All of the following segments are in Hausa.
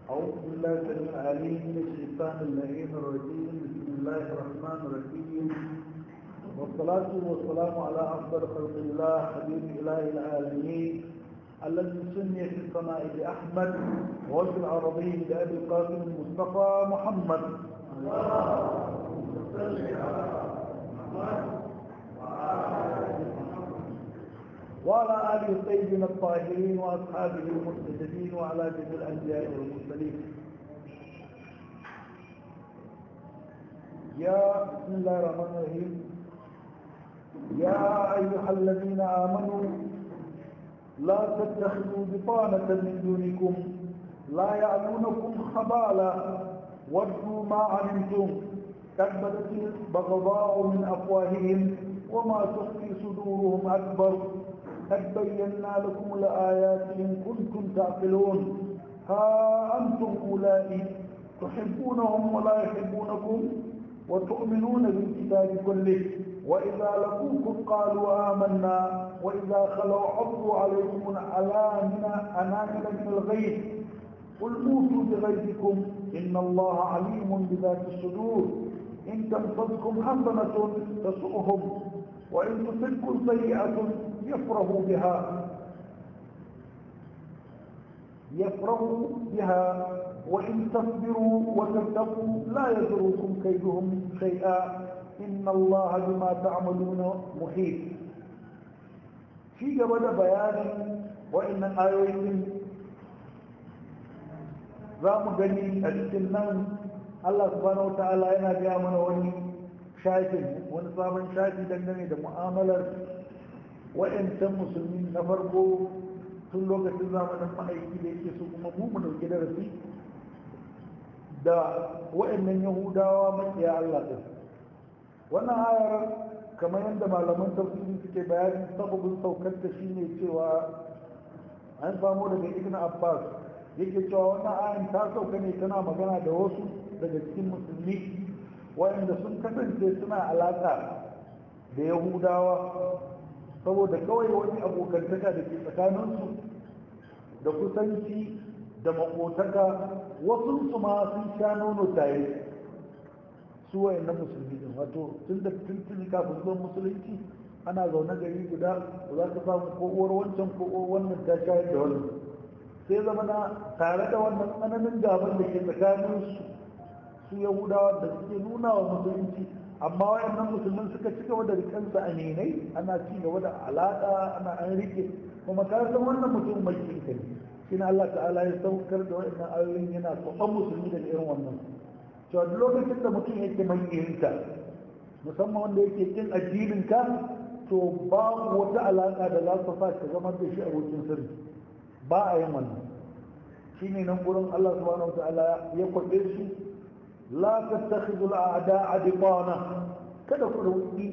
أعوذ بالله السميع العليم من الشيطان اللعين الرجيم بسم الله الرحمن الرحيم والصلاة والسلام على أفضل خلق الله حبيب إله العالمين الذي سمي في السماء بأحمد وفي العربي بأبي القاسم المصطفى محمد اللهم صل على محمد وعلى آله الطيبين الطاهرين وأصحابه المرتدين وعلى جميع الأنبياء والمرسلين يا بسم الله الرحمن الرحيم يا أيها الذين آمنوا لا تتخذوا بطانة من دونكم لا يعلونكم خبالا ودوا ما علمتم قد بدت البغضاء من أفواههم وما تخفي صدورهم أكبر قد بينا لكم الآيات إن كنتم تعقلون ها أنتم أولئك تحبونهم ولا يحبونكم وتؤمنون بالكتاب كله وإذا لقوكم قالوا آمنا وإذا خلوا عضوا عليكم الأنامل أنامل من الغيظ قل موتوا بغيظكم إن الله عليم بذات الصدور إن تمسسكم حسنة تسؤهم وإن تصبكم سيئة يفرحوا بها يفرحوا بها وإن تصبروا وتتقوا لا يضركم كيدهم شيئا إن الله بما تعملون محيط في قبل بيان وإن آيوين رام غني السنان الله سبحانه وتعالى yana gaya mana wani shafin wani sabon shafi dangane da mu'amalar waɗancan musulmi na farko tun lokacin zamanin ma'aiki da yake su kuma mu mu dauki darasi da waɗannan yahudawa makiya Allah ɗin wannan ayar kamar yadda malaman tafsiri suke bayani sababin saukar ta shine cewa an samu daga ibn abbas yake cewa wannan ayar ta sauka ne tana magana da wasu daga cikin musulmi waɗanda sun kasance suna alaƙa da yahudawa saboda kawai wani abokantaka da ke tsakaninsu da kusanci da makotaka wasu su ma sun sha nono tare su wayan na musulmi din wato tun da tuntuni kafin zuwan musulunci ana zaune gari guda da za ka samu ko uwar wancan ko uwar wannan ta shayar da wannan sai zama na tare da wannan tsananin gaban da ke tsakaninsu su yahudawa da suke nuna wa musulunci amma wayannan musulmin suka ci gaba da rikansa a nenai ana ci gaba da alaƙa ana an rike kuma ka san wannan mutum mai kinka ne shine Allah ta'ala ya saukar da wayannan ayoyin yana tsoron musulmi daga irin wannan to duk lokacin da mutum yake mai kinka musamman wanda yake kin addinin ka to babu wata alaƙa da za ta sa ka zama da shi abokin sirri ba a yin wannan shine nan gurin Allah subhanahu wa ta'ala ya kwabe shi لا تتخذوا الأعداء بطانة kada ku dauki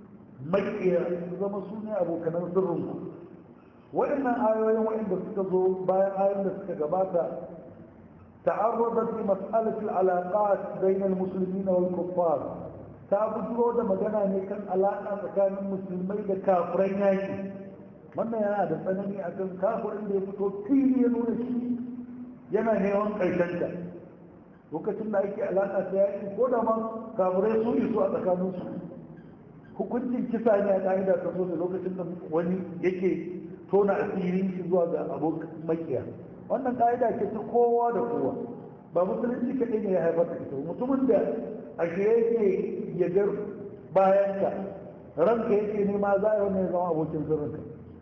makiya zama su ne abokanan sirrinku waɗannan ayoyin waɗanda suka zo bayan ayoyin da suka gabata ta'arradat li mas'alat al-alaqat bayna al-muslimin wal kuffar ta fito da magana ne kan alaƙa tsakanin musulmai da kafiran yaki wannan yana da tsanani akan kafirin da ya fito fili ya nuna shi yana neman ƙarshen ta lokacin da ake alaƙa ta yaƙi ko da man kamurai su isu a tsakaninsu hukuncin kisa ne a ƙa'ida ta so da lokacin da wani yake tona asirin shi zuwa ga abokan makiya wannan ƙa'ida ce ta kowa da kowa ba musulunci kaɗai ne ya haifar da ita mutumin da a shi yake yagar bayanka ranka yake nema za a yi wannan zama abokin sirrinka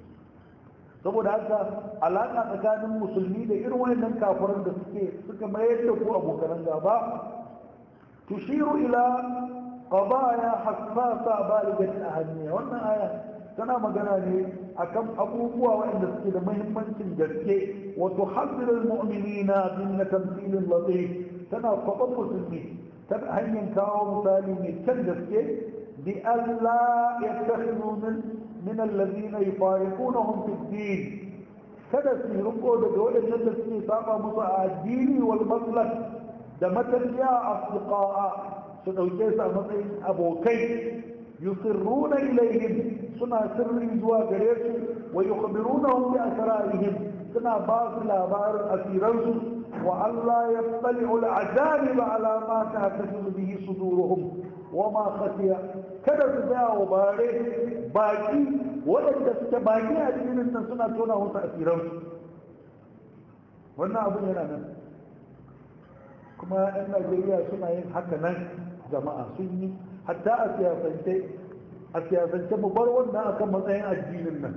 saboda haka alaƙa tsakanin musulmi da irin wannan kafiran da suke suka mayar da ku abokan gaba tushiru ila qadaya hassasa baligat ahammiya wannan aya tana magana ne akan abubuwa waɗanda suke da muhimmancin gaske wa tuhaddiru almu'minina bin tamthil latif tana kwaban musulmi ta hanyar kawo misali mai kyan gaske bi Allah yattakhidhu min من الذين يفارقونهم في الدين kada su riko daga waɗannan da suke saba musu a addini wal maslak da matarya asdiqa'a su dauke su a matsayin abokai yusirruna ilayhim suna sirri zuwa gare su wa yukhbirunahum bi asrarihim suna ba su labarin asiransu وألا يطلع العذاب على ما تهتز به صدورهم وما خفي kada su tsaya wa bare baki waɗanda suke baki a cikin nan suna tona wasu asiransu wannan abin yana nan kuma 'yan najeriya suna yin haka nan jama'a sun yi hatta a siyasance a siyasance mu bar wannan akan matsayin addinin nan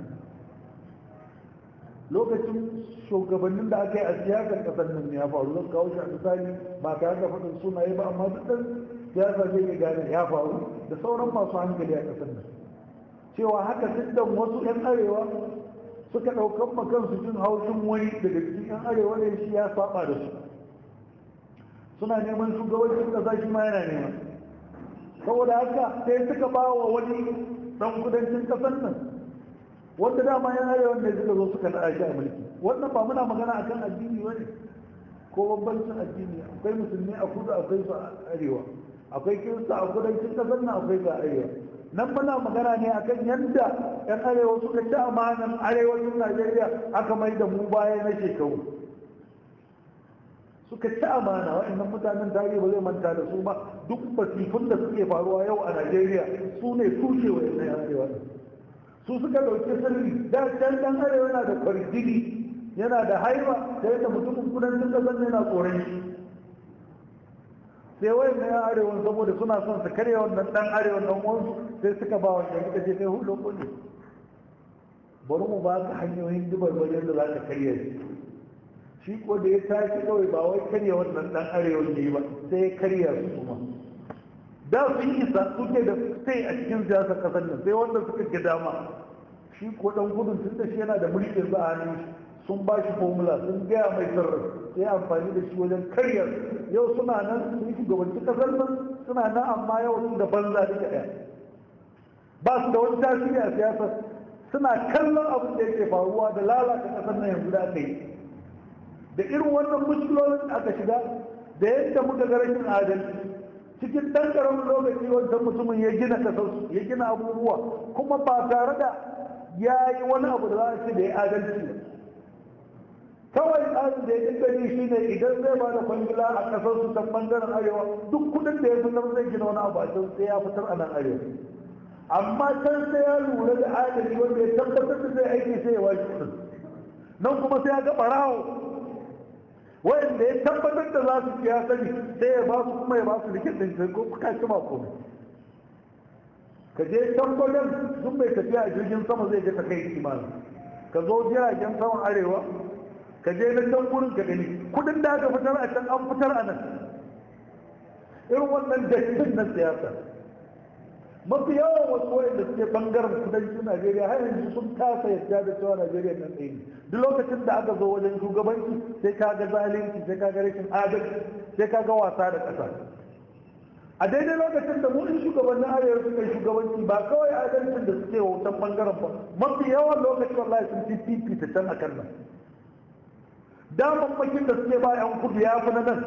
lokacin shugabannin da aka yi a siyasar kasar nan ya faru zan kawo shi a misali ba tare da faɗin sunaye ba amma duk ɗan siyasa zai iya gane ya faru da sauran masu hankali a kasar nan cewa haka duk wasu 'yan arewa suka ɗaukan makansu jin haushin wani daga cikin 'yan arewa ne shi ya saba da su suna neman shugabancin ƙasa shi ma yana neman saboda haka sai suka ba wa wani ɗan kudancin ƙasar nan wanda dama yan arewa ne suka zo suka naɗa shi a mulki wannan ba muna magana akan addini ba ne ko bambancin addini akwai musulmi a kudu akwai su a arewa akwai kirista a kudancin ƙasar nan akwai ga arewa nan muna magana ne akan yadda yan arewa suka ci amanan arewacin najeriya aka mai da mu baya na shekaru suka ci amana waɗannan mutanen tarihi ba zai manta da su ba duk basifun da suke faruwa yau a najeriya su ne tushe wa yan arewa su suka ɗauki sirri da can ɗan arewa yana da kwarjini yana da haiba da yadda mutumin kudancin ƙasar yana tsoron shi sai wayan na yan arewa saboda suna son su karya wannan ɗan arewa ɗan uwansu sai suka ba wanda suka ce kai hulun kulle bari mu ba ka hanyoyin dubar wajen da za ka karya shi shi ko da ya tashi kawai ba wai karya wannan dan arewa ne ba sai ya karya su kuma da sun isa suke da sai a cikin siyasar kasar nan sai wanda suka ga dama shi ko dan gudun tun da shi yana da mulkin za a hannun shi sun ba shi formula sun gaya mai sirri sai amfani da shi wajen karya yau suna nan sun shugabanci kasar nan suna nan amma yau sun da banza duka ɗaya ba su da wani tasiri a siyasar suna kallon abin da yake faruwa da lalata kasar nan yanzu da aka yi da irin wannan mushkilolin da aka shiga da yadda muka ga rashin adalci cikin ɗan ƙaramin lokaci wancan mutumin ya gina kasarsu ya gina abubuwa kuma ba tare da ya yi wani abu da za a ce da ya adalci ba kawai tsarin da ya gani shi ne idan zai ba da kwangila a kasarsu ta ɓangaren arewa duk kuɗin da ya fi nan zai gina wani abu a can sai ya fitar a nan arewa amma can sai ya lura da adali wanda ya tabbatar da zai aiki sai ya washe kuɗin nan kuma sai ya ga ɓarawo wanda ya tabbatar da za su ya sani sai ya ba su kuma ya ba su rikin ɗin ko ka ci ba komai ka je can gwajen sun bai tafiya a jirgin sama zai je ka kai kimanin ka zo jiragen saman arewa ka je na can gurin ka gani kudin da aka fitar a can an fitar a nan irin wannan dattin na siyasa mafi yawan wasu wayanda suke bangaren kudancin najeriya har yanzu sun kasa yadda da cewa najeriya nan ɗaya ne duk lokacin da aka zo wajen shugabanci sai ka ga zalunci sai ka ga rashin adalci sai ka ga wasa da ƙasa a daidai lokacin da mu in shugabannin arewa suka yi shugabanci ba kawai adalcin da suke wautan bangaren ba mafi yawan lokacin wallahi sun fi fifita can akan nan damammakin da suke ba yan kudu ya fi na nan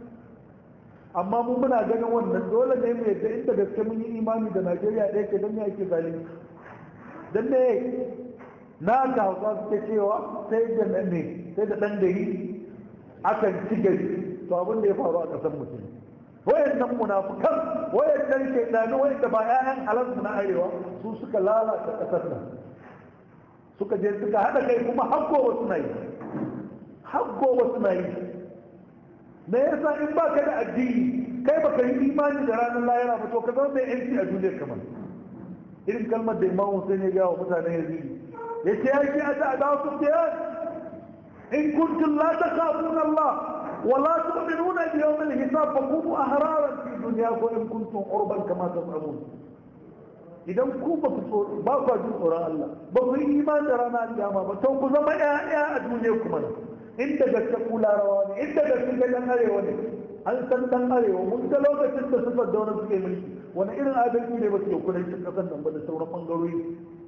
amma mu muna ganin wannan dole ne mu yadda inda gaske mun yi imani da Najeriya ɗaya ke don ya ake zalunci don ne na ga hausa suke cewa sai da nan ne sai da ɗan gari akan ci gari to abin da ya faru a ƙasar mutum wayannan munafukan wayannan shaidanu wayanda ba ƴaƴan halarsu na arewa su suka lalata ƙasar nan suka je suka haɗa kai kuma har gobe suna yi har gobe suna yi me yasa in ba ka da addini kai baka yi imani da ranar lahira ba to ka zama mai yanci a duniyar kamar irin kalmar da imam Hussein ya gawa mutanen yazidi ya ce ya ce a ta adawa su biyan in kuntum la takhafuna Allah wa la tu'minuna bi yawm al-hisab fa kunu ahraran fi dunyakum in kuntum urban kama tas'amun idan ku ba ku ba ku jin tsoron Allah ba ku yi imani da ranar kiyama ba to ku zama ƴaƴa a duniyar kuma inda gaske kula rawa ne inda gaske ga dan arewa ne an san dan arewa mun ga lokacin da suka dauna suke mulki wani irin adalci ne ba su yi kudancin kasar nan ba da sauran bangarori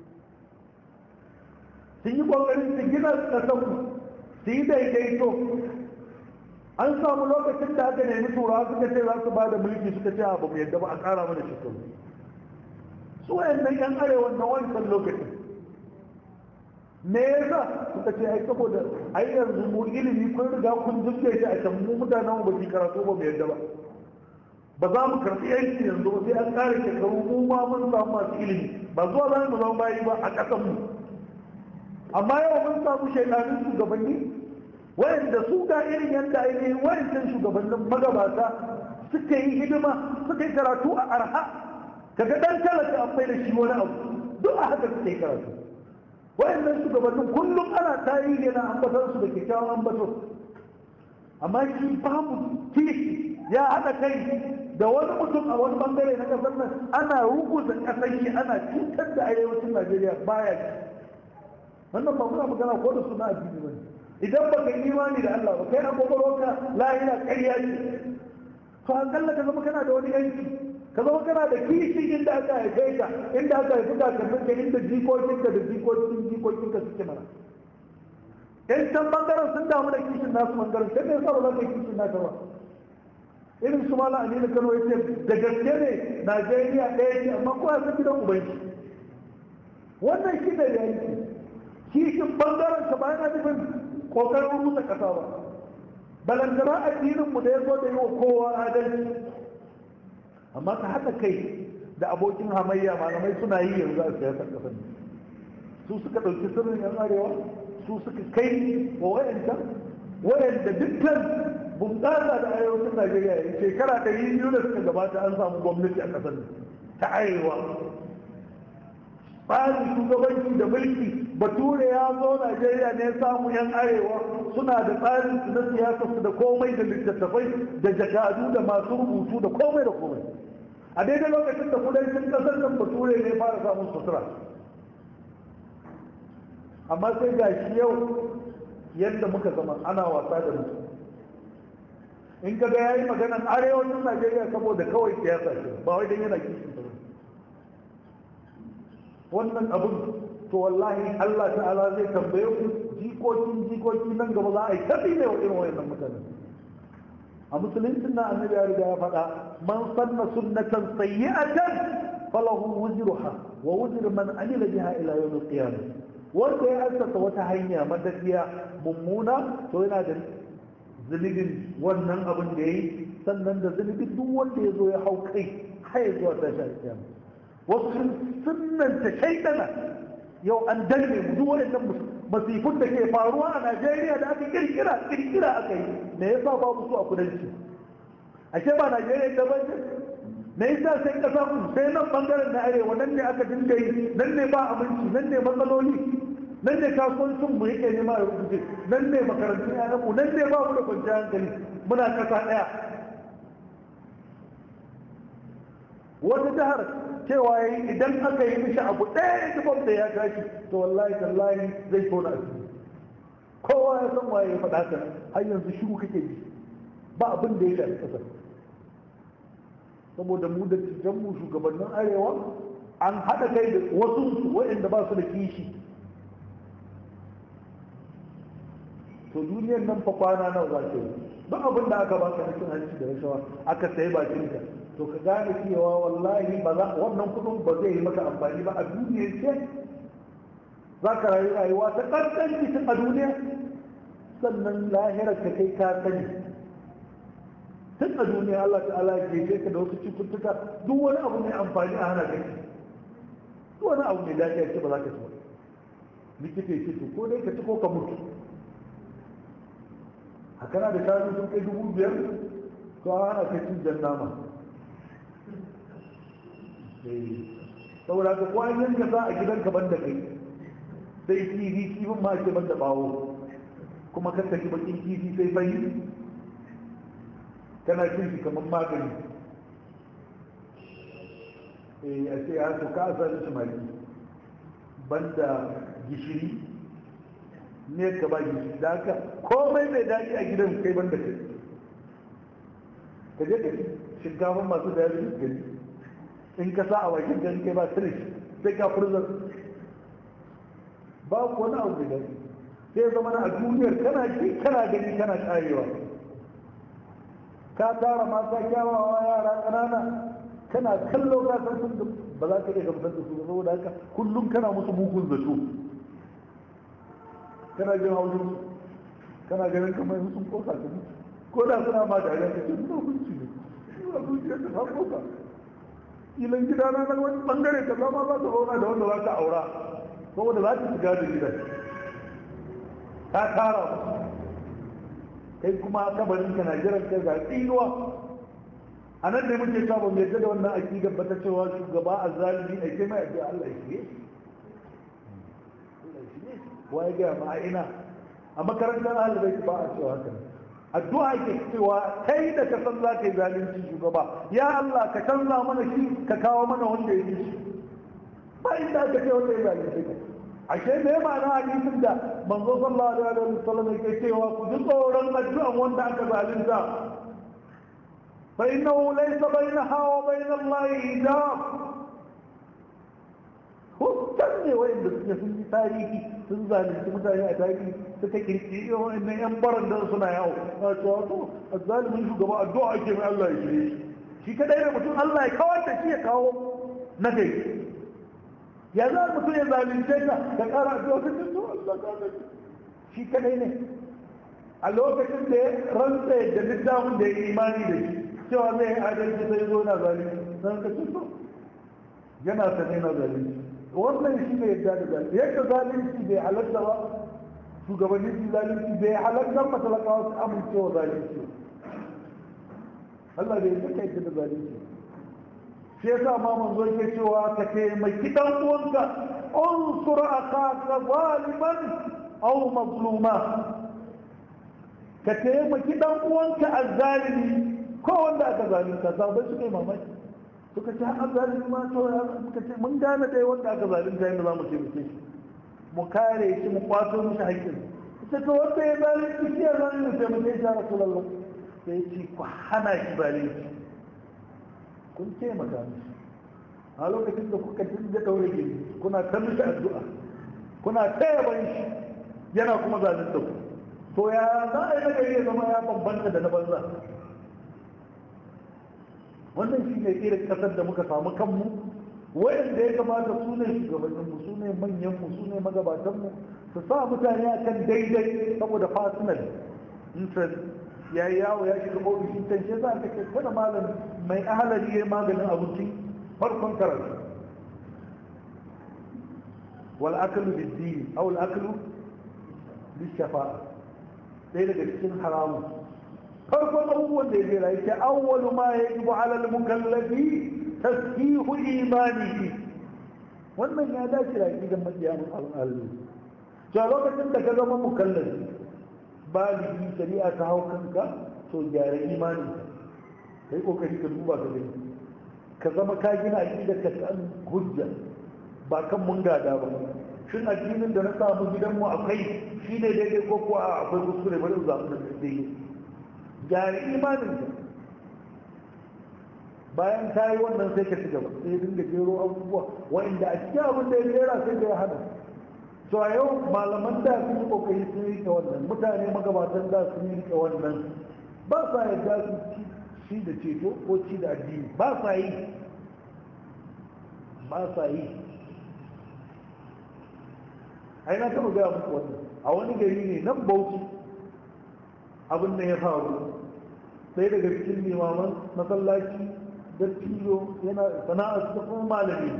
sun yi kokarin su gina kasar su yi daidaito an samu lokacin da aka nemi turawa suka ce za su ba da mulki suka ce ba mu yadda ba a kara mana shekaru su wayannan yan arewa na wancan lokacin me yasa suka ce ai saboda ai yanzu mu ilimi kun riga kun zuke shi a can mu mutanen mu ba su karatu ba mu yadda ba ba za mu karɓi yanki yanzu ba sai an ƙara shekaru mu ma mun samu masu ilimi ba zuwa za mu zama bayi ba a ƙasan mu amma yau mun samu shaidanin shugabanni wayanda su ga irin yadda ainihin wayancan shugabannin magabata suka yi hidima suka yi karatu a arha kaga dan talaka an bai da shi wani abu duk a haka suka yi karatu wayannan shugabannin kullum ana tarihi na ambatar su da kyakkyawan ambato amma shi babu kishi ya haɗa kai da wani mutum a wani bangare na ƙasar nan ana rubuta ƙasar shi ana cutar da arewacin najeriya baya ci wannan ba muna magana ko da suna addini ba idan ba ka imani da allah ba kai an kwakwalwarka lahira ƙarya ce to akalla ka zama kana da wani yanki ka zama kana da kishi inda aka haife ka inda aka haifi kakannin ka inda jikokinka da jikokin jikokinka suke mana in can bangaren sun damu da kishin nasu bangaren sai ne yasa ba za ka yi kishin naka ba irin su mala aminu kano ya ce da gaske ne najeriya ɗaya ce amma kowa sun gidan ubanci wannan shi da yanki kishin bangaren ka bayan nufin kokarin rusa kasa ba balantana addinin mu da ya zo da yi wa kowa adalci amma ka haɗa kai da abokin hamayya malamai suna yi yanzu a siyasar ƙasar su suka ɗauki sirrin yan arewa su suka kai wa wayanta wayanda dukkan bunƙasa da arewacin najeriya ya shekara ɗari biyu da suka gabata an samu gwamnati a ƙasar ta arewa tsarin shugabanci da mulki bature ya zo najeriya ne samu yan arewa suna da tsarin su na siyasa su da komai da littattafai da jakadu da masu rubutu da komai da komai a daidai lokacin da kudancin kasar nan bature ne fara samun sutura amma sai ga shi yau yadda muka zama ana wasa da mutu in ka ga ya yi maganan arewacin najeriya saboda kawai siyasa ce ba wai don yana kishin ta wannan abin to wallahi Allah ta'ala zai tambaye ku jikokin jikoki nan gaba za a yi tafi ne wa irin wayannan mutane a musuluncin na annabi ya riga ya faɗa man sanna sunnatan sayyi'atan falahu wuzruha wa wuzru man amila biha ila yawm al-qiyamah wanda ya assasa wata hanya madafiya mummuna to yana da zunubin wannan abin da yayi sannan da zunubin duk wanda ya zo ya hau kai har zuwa tashin kiyama wasu sunanta shaidana yau an danne mu duk waɗannan masifun da ke faruwa a Najeriya da aka kirkira kirkira aka yi me yasa babu su a kudanci ashe ba Najeriya da ban me yasa sai kasa ku sai nan bangaren na arewa nan ne aka dinga yi nan ne ba aminci nan ne matsaloli nan ne kasuwancin mu yake nema a rubuce nan ne makarantun yaran mu nan ne ba mu da kwanciyar hankali muna kasa ɗaya wata jihar cewa yi idan aka yi mishi abu ɗaya ya da ya tashi to wallahi tallahi zai tona asiri kowa ya san waye ya faɗa ka har yanzu shiru kake ji ba abin da ya shafi ƙasar saboda mu da mu shugabannin arewa an haɗa kai da wasu waɗanda ba su da kishi to duniyar nan fa kwana nawa za ta yi duk abin da aka baka na cin hanci da rashawa aka sayi bakinka to ka gane cewa wallahi ba za wannan kudin ba zai yi maka amfani ba a duniyar ce za ka rayu rayuwa ta ƙarƙar cikin a duniya sannan lahirar ka kai ka sani tun a duniya Allah ta'ala ya gefe ka da wasu cututtuka duk wani abu mai amfani a hana kai duk wani abu mai lafiya ce ba za ka ci ba likita ya ce to ko dai ka ci ko ka mutu a kana da shanu sun kai dubu biyar to a hana kai cin jan nama saboda ka kwanan ka za a gidan ka banda kai sai kifi kifin ma ke banda bawo kuma kan tafi bakin kifi sai bai kana cin shi kamar magani eh a ce ya to ka sa shi mali banda gishiri ne ka ba gishiri da haka komai mai daɗi a gidan kai banda kai ka je ka shinkafa masu da yanzu gani in ka sa a bakin gani kai ba sirish sai ka furzar ba ku wani abu da gani sai zama na a duniyar kana ji kana gani kana karewa ka tara mata kyawawa yara ƙanana kana kallo ka san sun ba za ka iya gamsar da su ba saboda haka kullum kana musu mugun zato kana jin haushin kana ganin kamar sun kosa ka ko da suna ma da ka ce suna hunci ne suna zuciya ta ta kosa ilan gida na nan wani bangare ta zama za ta zauna da wanda za ta aura saboda za ta shiga da gidan ta tara kai kuma kabarin ka na jiran kai ga tsinuwa a nan da muke cewa ban yadda da wannan aƙidar ba ta cewa shugaba a zalimi a kai mai addu'a Allah ya shige wa ya gaya ma ina a makarantar halibai ba a cewa haka addu'a ke cewa kai da ka san za ka yi zalunci shugaba ya Allah ka canza mana shi ka kawo mana wanda ya yi shi ba inda aka ce wanda ya zalunci ka ashe me ma'ana hadisin da manzo sallallahu alaihi wa sallam yake cewa ku ji tsoron addu'an wanda aka zalunta fa innahu laysa bainaha wa bain Allah hijab hukkan ne wanda suke sun yi tarihi sun zalunci mutane a tarihi suka kirkiri wa'annan yan baran da suna yawo a cewa to azzalimin shugaba addu'a ake mai Allah ya shirye shi shi kadai da mutum Allah ya kawar da shi ya kawo na kai ya za mutum ya zalunce ka ka kara addu'a ka ce to Allah ka ga shi kadai ne a lokacin da ya rantsa da littafin da ya yi imani da shi cewa zai yi adalci sai zo na zalunci san ka ce to yana sane na zalunci wannan shi ne yadda da zalunci yadda zalunci bai halatta ba shugabannin su zalunci bai halatta matalakawa su amincewa zalunci Allah bai yadda ka yadda da zalunci shi yasa ma manzo yake cewa ka taimaki dan uwanka unsur akaka zaliman aw mazluma ka taimaki dan uwanka azzalimi ko wanda aka zalunta sabai suka yi mamaki suka ce an zalunci ma to suka ce mun gane dai wanda aka zalunta yadda za mu taimake shi mu kare shi mu kwato mishi haƙƙin ita to wanda ya zalunci shi ya zalunci taimake shi ya rasulallah sai ya ce ku hana shi zalunci kun taimaka mishi a lokacin da kuka dinga daure gini kuna ta mishi addu'a kuna taya ban shi yana kuma zalunta ku to ya za a yi na gari ya zama ya bambanta da na banza wannan shi ne irin kasar da muka samu kanmu wayanda ya kamata su ne shugabanninmu su ne manyanmu su ne magabatanmu su sa mutane a kan daidai saboda personal interest ya yi yawo ya shiga ofishin can shi za ka ce kada malam mai ahalari ya maganin abinci farkon karatu wal akalu bid-din aw al akalu bis-shafa'a sai daga cikin haramun farkon abubuwan da ya jera yake awwalu ma yajibu ala al-mukallafi tashihu imanihi wannan ya dace da aqidan mabiyan al-alim to lokacin da ka zama mukallafi baligi shari'a ta hau kanka to gyara imani kai kokari ka duba ka gani ka zama ka gina aqidar ka kan hujja ba kan mun gada ba shin addinin da na samu gidanmu akwai shi ne daidai ko kuwa akwai kuskure bari in zaɓi da daidai gyara imanin ka bayan ta yi wannan sai ka ci gaba sai dinga jero abubuwa wa'inda a cikin abin da ya jera sai ka ya hana to a yau malaman da sun yi kokari sun rike wannan mutane magabatan da sun yi rike wannan ba sa yarda su ci ci da ceto ko ci da addini ba sa yi ba sa yi ai na taɓa gaya muku wannan a wani gari ne nan bauchi abin da ya faru sai daga cikin limaman masallaci da tilo yana sana'ar su kuma malami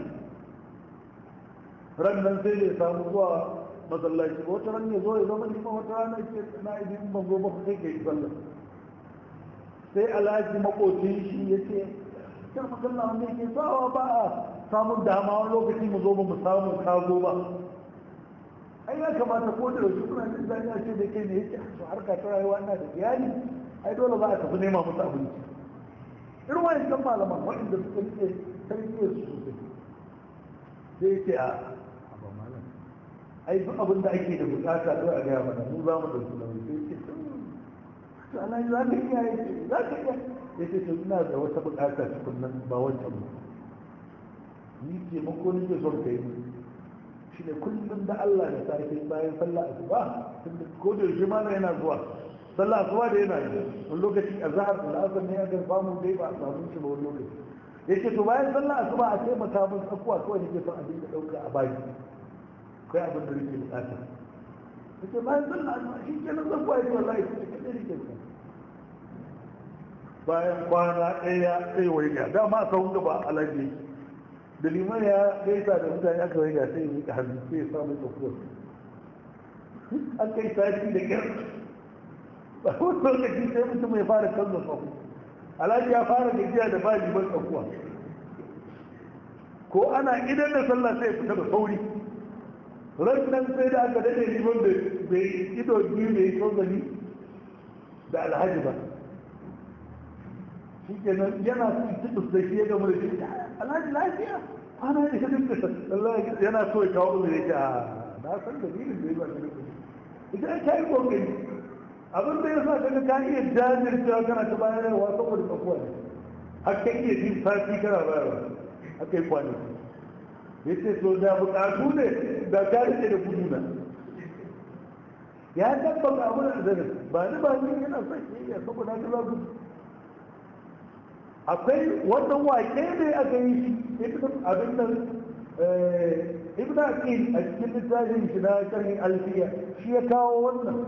ran nan sai da ya samu zuwa masallaci wata ran ya zo ya zama liman wata rana ce na idan ban zo ba ku sai ka yi sallah sai alhaji makocin shi ya ce kar masalla wanda yake sawa ba a samun dama wani lokaci mu zo ba mu samu kago ba ai ya kamata ko da yaushe kuna jin daɗi a ce da kai ne yake to harka ta rayuwa ina da iyali ai dole za a tafi nema musu abinci irin wani kan malaman waɗanda suka rike tarbiyyar su sosai sai yake a ba malam ai duk abin da ake da bukata kawai a gaya mana mu za mu ɗauki nauyi sai yake to ana yi za ka iya yake za ka iya ya ce to ina da wata bukata tukunnan ba wancan ba ni taimako nake son kai ni shi ne kullum da Allah da safe bayan sallah asuba tunda ko da yaushe ma yana zuwa sallah asuba da yana yi wani lokaci a zahar da asar ne aka samu dai ba a samu shi ba wani lokaci yake to bayan sallah asuba a ce mata mun tsakuwa kawai nake son a dinga dauka a baki kai abin da nake bukata yake bayan sallah asuba shi kenan zan kwaye wallahi shi kenan ne ke bayan kwana ɗaya sai wai ga dama a sahun gaba alaji da liman ya gaisa da mutane aka wai ga sai yi ka hannu sai ya samu tsokuwar an kai sati da kyar ba wani lokaci sai mutum ya fara kallon sahu alhaji ya fara gajiya da ba liman tsakuwa ko ana idan da sallah sai fita da sauri rannan sai da aka dade liman bai ido biyu bai tozali da alhaji ba shi kenan yana cikin da shi ya gama da shi alhaji lafiya kwana ya shirin da Allah yana so ya kawo mai yake a na san dalilin da ya ba shi ita ya kayi kokari abin da ya sa kaga ka iya jajircewa kana ta bayarwa saboda tsakuwa ne har ka iya jin sati kana bayarwa aka yi kwanaki ya ce so da bukatu ne da ka rike da gudu na ya tabbata abu da zanen ba ni ba ni yana son shi ya saboda ka za gudu akwai wannan wake ne aka yi shi abin nan ibn aqil a cikin littafin shi na sharhin alfiya shi ya kawo wannan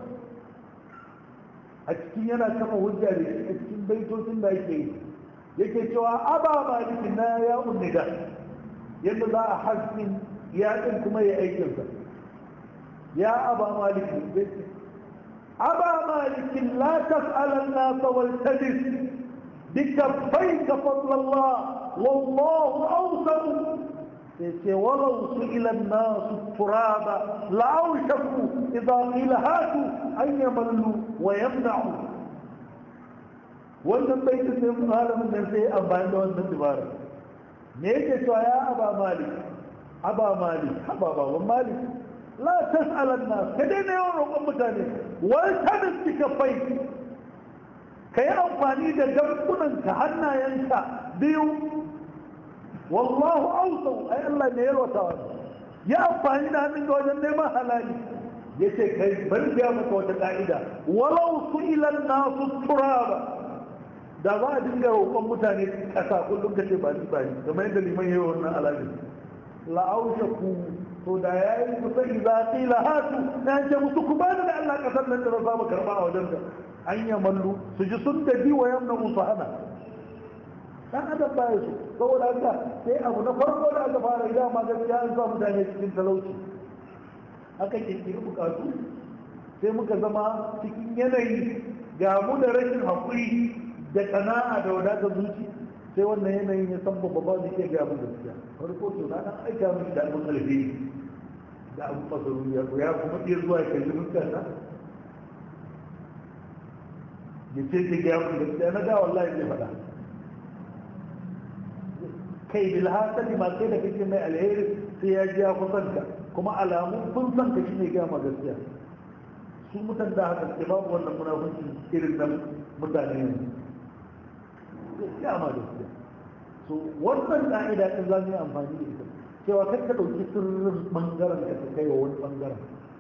a cikin yana kama hujja da shi a cikin baitocin da ake yi yake cewa aba maliki na ya unnida yadda za a haskin ya ɗin kuma ya aikinsa ya aba maliki aba malikin la tas'alan nasa wal tadis بكفيك فضل الله والله أوسع ولو سئل الناس التراب لأوشكوا إذا قيل هاتوا أن يملوا ويمنعوا wannan bai ta sai malamin nan sai amfani da wannan dubara me yake cewa ya aba malik aba malik aba baban malik la tas'alan nas ka daina yawan roƙon mutane wal tabis bika fai ka yi amfani da damkunanka hannayenka biyu wallahu ausau ai Allah ne yalwata wani ya amfani da hannun ga wajen neman halali ya ce kai bari biya maka wata ka'ida walau su ilan nasu turaba da ba a dinga roƙon mutane ƙasa kullum ka ce ba ni ba ni kamar yadda liman yi wannan alamin la'ausha ku to da ya yi kusa iza qila hatu na ce musu ku bani da Allah ƙasar nan da na samu karɓa a wajen ka an yi mallu su ji sun gaji wa yamna musu hana dan adam baya su saboda haka sai abu na farko da aka fara idan ma gaskiya an sa mutane cikin talauci aka kirkiri bukatu sai muka zama cikin yanayi ga mu da rashin haƙuri da kana'a da wadatar zuci sai wannan yanayin ya san babba ba zai iya gaya mu gaskiya farko to na dan aika mishi da abin alheri da abin masarufi ya kuma iya zuwa ya kalli mutane ya ce ta gaya mun gaskiya na da wallahi zai faɗa kai bil hasali ma sai da kake mai alheri sai ya ji ya kusan ka kuma alamun kun san ka shine gaya ma gaskiya su mutan da haka ke babu wannan munafunci irin nan mutane ne gaskiya ma gaskiya so wannan ka'ida din za mu yi amfani da ita cewa kar ka ɗauki sirrin ɓangaren ka ka kai wa wani ɓangaren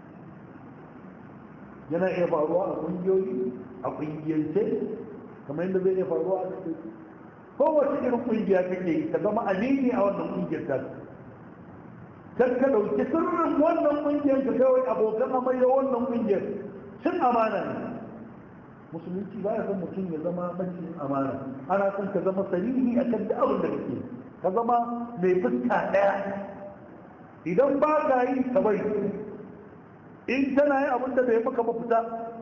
yana iya faruwa a ƙungiyoyi a ƙungiyance kamar yadda zai iya faruwa a cikin kowace irin ƙungiya kake yi ka zama amini a wannan ƙungiyar ta kar ka ɗauki sirrin wannan ƙungiyar ka kawai abokan amarya wannan ƙungiyar cin amana ne musulunci ba ya san mutum ya zama macin amana ana son ka zama sarihi a kan da abin da kake ka zama mai fuska ɗaya idan ba ka yi ka bari in tana yin abin da bai maka mafita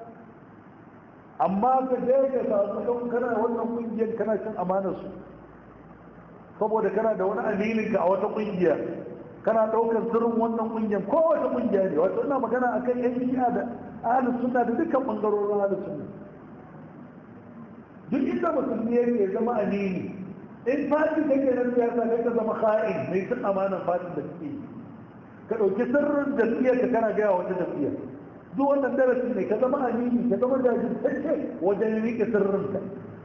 amma ka je ka samu don kana wannan kungiyar kana cin amanar su saboda kana da wani aminin ka a wata kungiya kana daukar sirrin wannan kungiyar kowace kungiya ne wato ina magana akan yan shi'a da ahlus sunna da dukkan bangarorin ahlus sunna duk inda musulmi yake zama amini in fati kake nan siyasa kai ka zama kha'in mai cin amanar fatin da kake yi ka ɗauki sirrin jam'iyyar ka kana gaya wata jam'iyyar duk wannan darasi ne ka zama amini ka zama jajirtacce wajen riƙe sirrin ka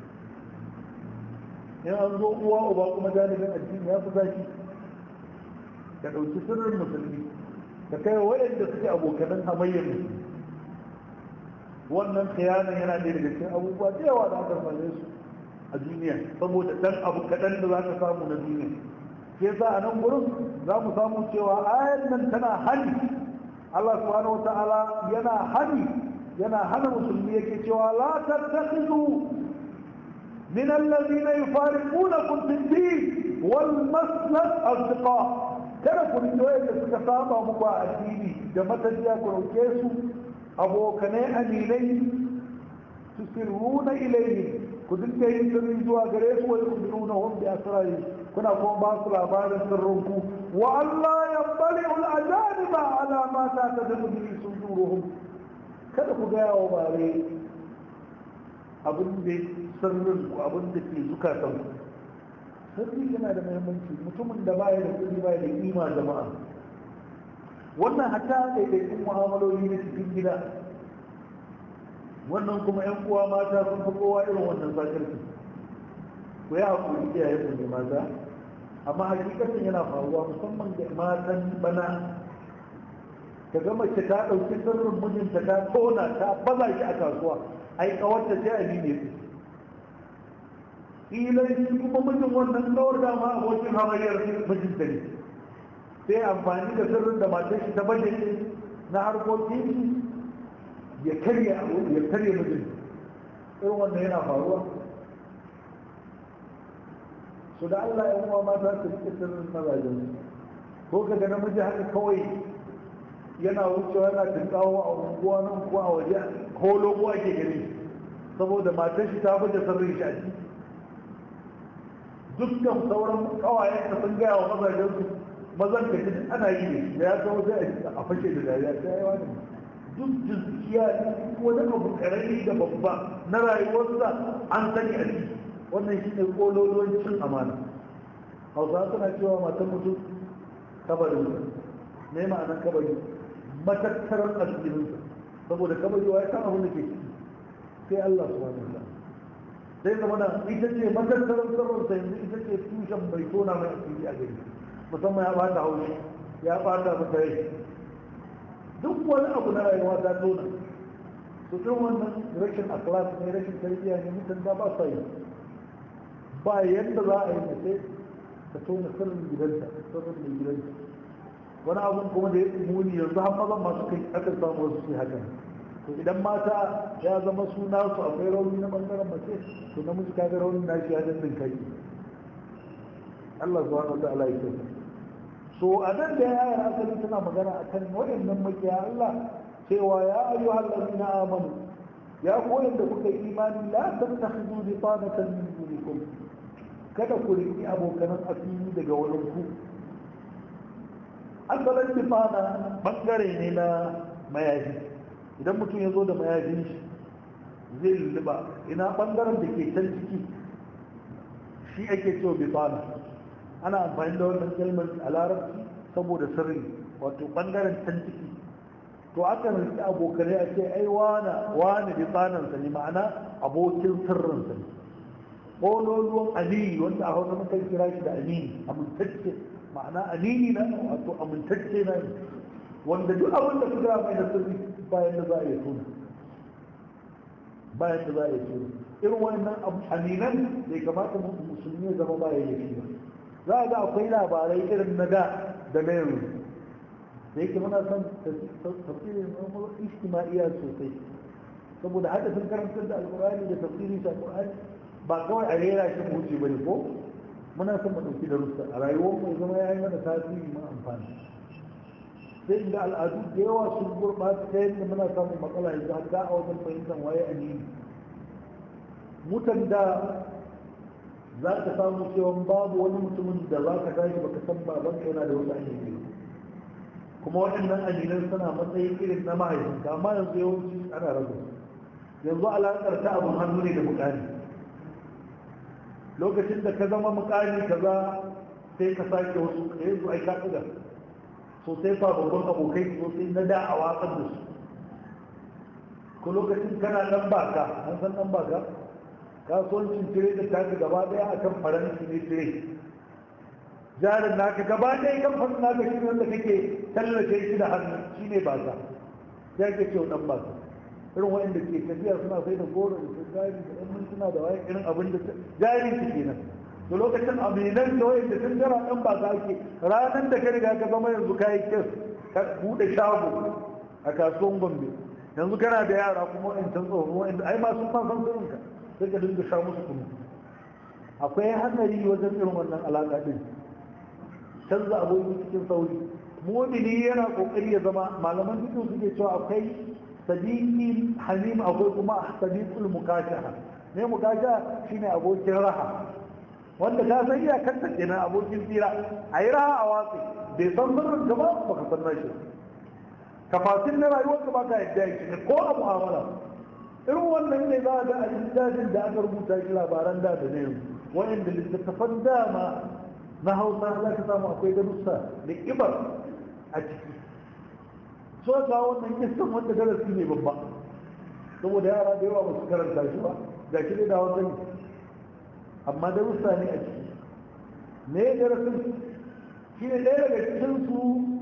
in an zo uwa uba kuma janibin addini ya fi zaki ka ɗauki sirrin musulmi ka kai waɗanda suke abokanan hamayyar musulmi wannan khiyanan yana ɗaya daga cikin abubuwa da yawa da aka same su a duniya saboda ɗan abu kaɗan da za ka samu na duniya ke sa a nan gurin za mu samu cewa ayar nan tana hani Allah subhanahu wa ta'ala yana hani yana hana musulmi yake cewa la tattakhizu min alladhina yufariqunakum fi din wal maslas asdiqa kada ku rike wanda suka saba muku a addini da matajiya ku rauke su abokanai aminai tusirruna ilayhi ku dinga yin sirri zuwa gare su wa yukbiruna hum bi asrari kuna kuma ba su labarin sirrinku wa Allah yabbali al ajaniba ala ma ta tadbu bi suduruhum kada ku ga yawo bare abin da sirrin ku abin da ke zukatan ku sirri yana da muhimmanci mutumin da baya da kudi baya da kima jama'a wannan hatta ɗaiɗaikun mu'amaloli na cikin gida wannan kuma yan uwa mata sun fi kowa irin wannan zakarci ku yi haƙuri iyaye ku ne mata amma hakikatin yana faruwa musamman da matan bana ka ga mace ta ɗauki sirrin mijinta ta tona ta baza shi a kasuwa ai kawarta sai a ne su ilai shi kuma mijin wannan kawar da ma abokin hamayyar mijinta ne sai amfani da sirrin da matar shi ta baje na harkokin shi ya karya ya karya mijin irin wannan yana faruwa su da Allah ya kuma mata su rike sirrin mazajen ko ka ga namiji haka kawai yana wucewa yana tunkawo a unguwa nan ko a waje ko logo ake gani saboda matar shi ta baje sirrin shi a ciki dukkan sauran kawayen da sun gaya wa mazajen su mazan ka ji ana yi ne da ya kawo sai a fashe da dariya ta yi wani duk jinsiya wani abu karami da babba na rayuwarsa an sani a ciki wannan shi ne kololuwan cin amana hausa suna cewa matan mutum kabarin ne ma'anar kabari matattarar asirinsa saboda kabari wa ya san abin da ke ciki sai Allah su wani sa sai zama na ita ce matattarar sarrafa yanzu ita ce tushen bai tona mai asiri a gari musamman ya bata haushi ya bata mata rai duk wani abu na rayuwa ta tona su irin wannan rashin akhlaq ne rashin tarbiyya ne mutum da ba sa yi ba yadda za a yi da sai ka tona sirrin gidansa sirrin mai gidansa wani abun kuma da ya muni yanzu har mazan masu kai aka samu wasu su haka to idan mata ya zama suna su akwai rauni na bangaren mace to namiji kaga raunin nashi ya dandin kai Allah subhanahu wa ta'ala ya kyauta so a nan da yayar asali tana magana a kan waɗannan makiya Allah cewa ya ayyu hallazi na amanu ya koyar da kuka yi imani la tattakhidu bitanatan min dunikum kada ku riƙi abokanan asiri daga wurin ku asalin bifana bangare ne na mayafi idan mutum ya zo da mayafin shi zai lulluɓa ina bangaren da ke can ciki shi ake cewa bifana ana amfani da wannan kalmar a larabci saboda sirri wato bangaren can ciki to aka rinci abokanai a ce ai wana wani bi tsanansa ne ma'ana abokin sirrinsa ne ƙololuwan amini wanda a hausa mukan kira shi da amini amintacce ma'ana amini na wato amintacce na ne wanda duk abin da kuka mai da sirri bayan da za a iya tuna bayan da za a iya tuna irin wannan aminan bai kamata musulmi ya zama baya yi ba za a ga akwai labarai irin na da da na yanzu da yake muna son tafsirin ijtima'iyya sosai saboda hada sun karantar da alkur'ani da tafsirin shi alkur'ani ba kawai a rera shi mu wuce bane ko muna son mu dauki darussa a rayuwar mu zama ya yi mana tasiri mu amfani sai inda al'adu da yawa sun gurɓata ta yadda muna samun matsala yanzu hatta a wajen fahimtar waye addini mutan da za ka samu cewa babu wani mutumin da za ka tashi baka san babanka yana da wasu addini kuma waɗannan addinan suna matsayin irin na mahaifinka amma yanzu yawanci ana rabu yanzu alaƙar ta abin hannu ne da mukami lokacin da ka zama mukami kaza sai ka sake wasu ka yanzu ai ka ɗiga so sai sababbin abokai so sai na da a watsar da su ko lokacin kana ɗan baka an san ɗan baka kasuwancin tire da taka gaba ɗaya akan faransi ne tire jarin naka gaba ɗaya kamfanin naka shi wanda kake tallace shi da hannu shi ne ba sa ya ke ce ɗan ba sa irin waɗanda ke tafiya suna sai da goro da jari da ɗan mintuna da wayan irin abin da jari su kenan to lokacin aminan da wayan da sun jira ɗan ba sa ake ranar da ka riga ka zama yanzu ka yi kyau ka buɗe shago a kasuwan gombe yanzu kana da yara kuma in can tsoro inda ai ma sun san sirrinka sai ka dinga sha musu kunu akwai hatsari wajen irin wannan alaƙa din canza aboki cikin sauri mumini yana kokari ya zama malaman duk suke cewa akwai sadiqi hamim akwai kuma sadiqul mukashaha ne mukashaha shine abokin raha wanda ka san iya kanta kenan abokin tsira a yi raha a watsi bai san sirrin ka ba baka san nashi kafasin na rayuwar ka baka yadda ya ne ko a mu'amala irin wannan ne za a ga a littafin da aka rubuta shi labaran da da ne wa'inda littattafan dama na hausa za ka samu akwai darussa da kibar a ciki so ga wannan kisan wanda darasi ne babba saboda yara da yawa ba su karanta shi ba ga shi da hausa ne amma darussa ne a ciki me darasin shi ne ɗaya daga cikinsu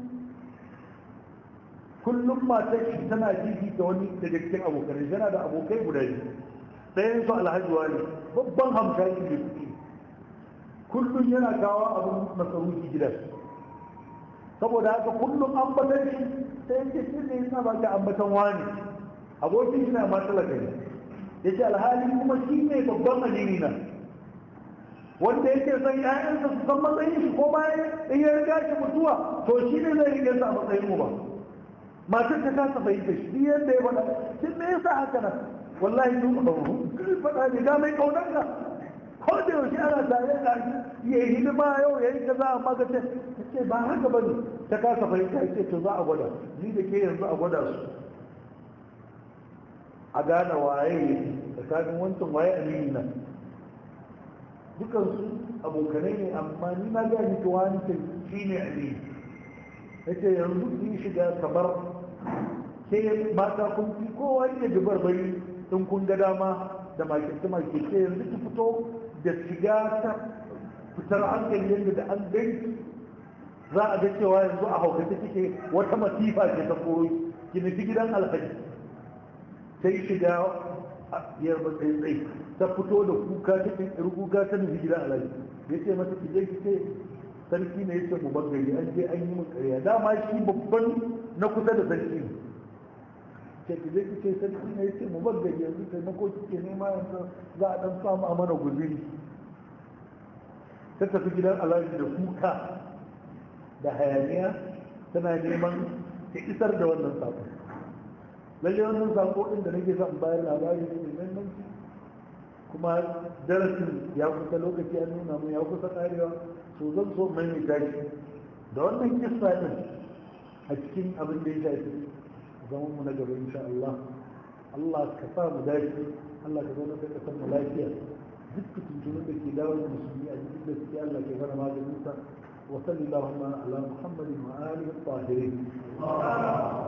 kullum matar shi tana jiji da wani daga cikin abokanai yana da abokai guda biyu ɗayan su alhaji ne babban hamshaki da kuɗi kullum yana kawo abin masarufi gidan saboda haka kullum ambatan shi sai yake shi ne yana ba ki ambatan wani abokin shi na ma talaka ne ya ce alhali kuma shi ne babban alini na wanda yake son ƴaƴansa su san matsayin shi ko bayan in ya riga shi mutuwa to shi ne zai rike sa a matsayin mu ba matar ta kasa fahimta shi duk yadda ya faɗa shi me yasa haka nan wallahi duk ɗauru kai faɗa ne ga mai ƙaunar ka ko da yaushe ana tare da shi ya yi hidima yau ya yi kaza amma ka ce ce ba haka ba ne ta kasa fahimta ya ce to za a gwada ni da ke yanzu a gwada su a gane waye tsakanin wancan waye amini na dukansu abokanai ne amma ni na ga ni wancan shi ne amini yace yanzu ki shiga kamar ke mata kun fi kowa yake dubar bari in kun ga dama da makirce makirce yanzu ki fito da shiga ta fitar hankali yadda da an gani za a ga cewa yanzu a haukata kike wata masifa ce ta koyi ki nufi gidan alhaji sai shiga a biyar matsayin tsaye ta fito da kuka ta ƙirƙiri kuka ta nufi gidan alhaji ya ce mata ki je ki ce sarki ne ya ce mu bangare an je an yi min ƙarya dama shi babban na kusa da sarki ne ce ki je ki ce sarki ne ya ce mu bangare yanzu taimako kike nema yanzu za a ɗan samu a mana guziri ta tafi gidan alhaji da kuka da hayaniya tana neman ta isar da wannan sako lalle wannan sako din da nake son bayar labari ne mai muhimmanci kuma darasin ya kusa lokaci an nuna mu ya kusa karewa so zan so mai mai tashi da wannan kissa din a cikin abin da ya shafi zaman mu na gaba insha Allah Allah ka sa mu dace Allah ka zauna kai kasar mu lafiya duk tuntunin da ke dawo da musulmi a cikin da suke Allah ke fara maganin sa وصل اللهم على محمد وآله الطاهرين